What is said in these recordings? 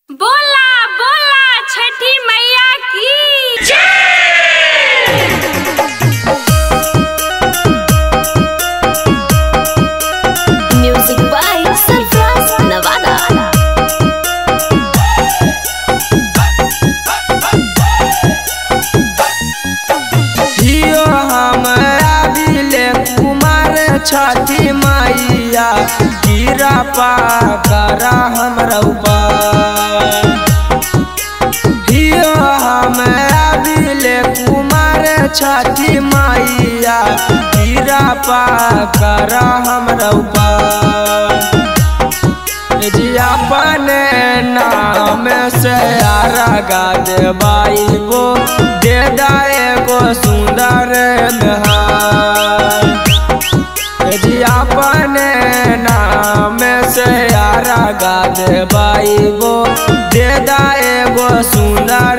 बोला बोला छठी मैया की Music by Surfraz Nevada. हियो हमरा दिले कुमार छठी मैया गिरा पा करा हमरा ऊपर हियो हमरा दिले कुमार छठी मैया गिरा पा करा हमरा ऊपर जी अपने नाम से आरा गा दे बाई वो दे दाए गो सुंदर नहार जी अपने नाम से आरा गा दे बाई वो दे दाए गो सुंदर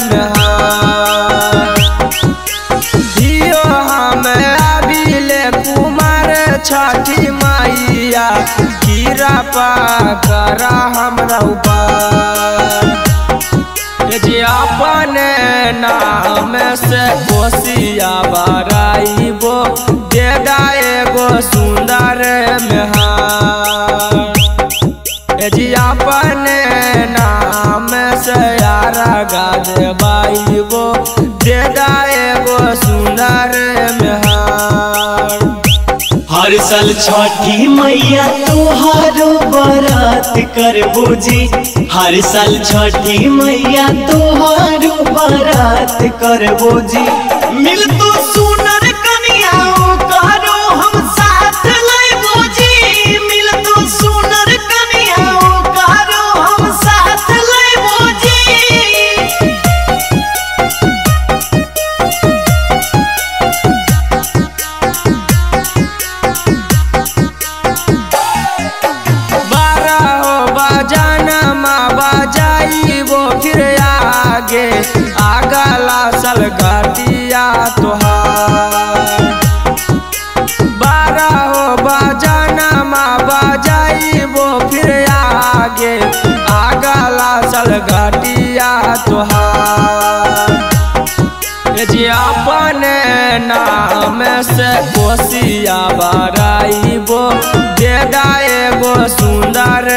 नहार हियो हम अबिले कुमार छठी मैया कीरा पा करा हमरा ऊपर जे अपने नाम से कोसिया बराइबो दे दाए गो सुंदर मेहार जी अपने नाम से यारा गा दे बाइबो दे दाए गो सुंदर मेहार हर साल छठी मैया तोहारो बारात करबो जी हर साल छठी मैया तोहारो बारात करबो जी मिल तो सुनर कनिया करो हम साथ लेबो जी मिल तो सुनर कनिया करो हम साथ लेबो जी बारह बजाना माँ बजाइबो फिर आगे आगला सल घटिया तोहार बारह बजाना माँ बजाइबो फिर आगे आगला सल घटिया तोहार जी अपने नाम से कोसिया बराइबो दे दाए गो सुंदर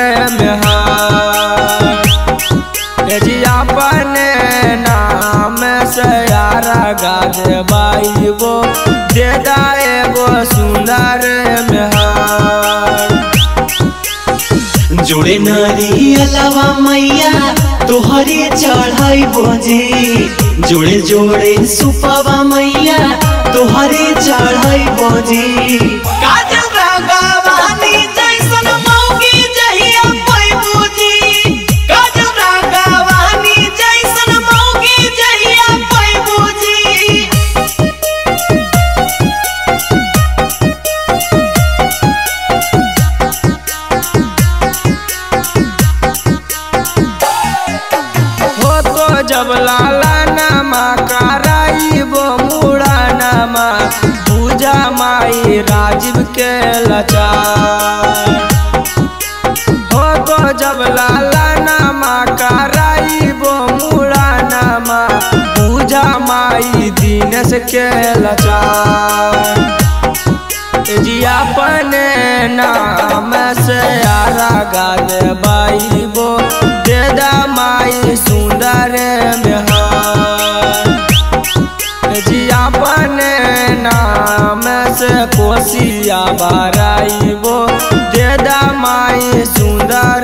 मेहार जी अपने नाम से यारा गा दे बाइबो दे दाए गो सुंदर मेहार जोड़े नारी अलावा मैया तोहरे चढ़ाई बोझे जोड़े जोड़े सुपावा मैया तोहरे चढ़ाई बोझे काजल रागावानी जैसन मौगी जहिया पैबू जी काजल रागावानी जैसन मौगी जहिया पैबू जी हो तो जब लाला नामा कराइबो मुड़ा नामा पूजा माई राजीव के लचार हो तो जब लाला नामा कराइबो मुड़ा नामा पूजा माई दीनेश के लचार जी अपने नाम से आरा गा दे बाइबो दे दा माई सुंदर मेहार जी अपने नाम से कोसिया बराइबो दे दा माई सुंदर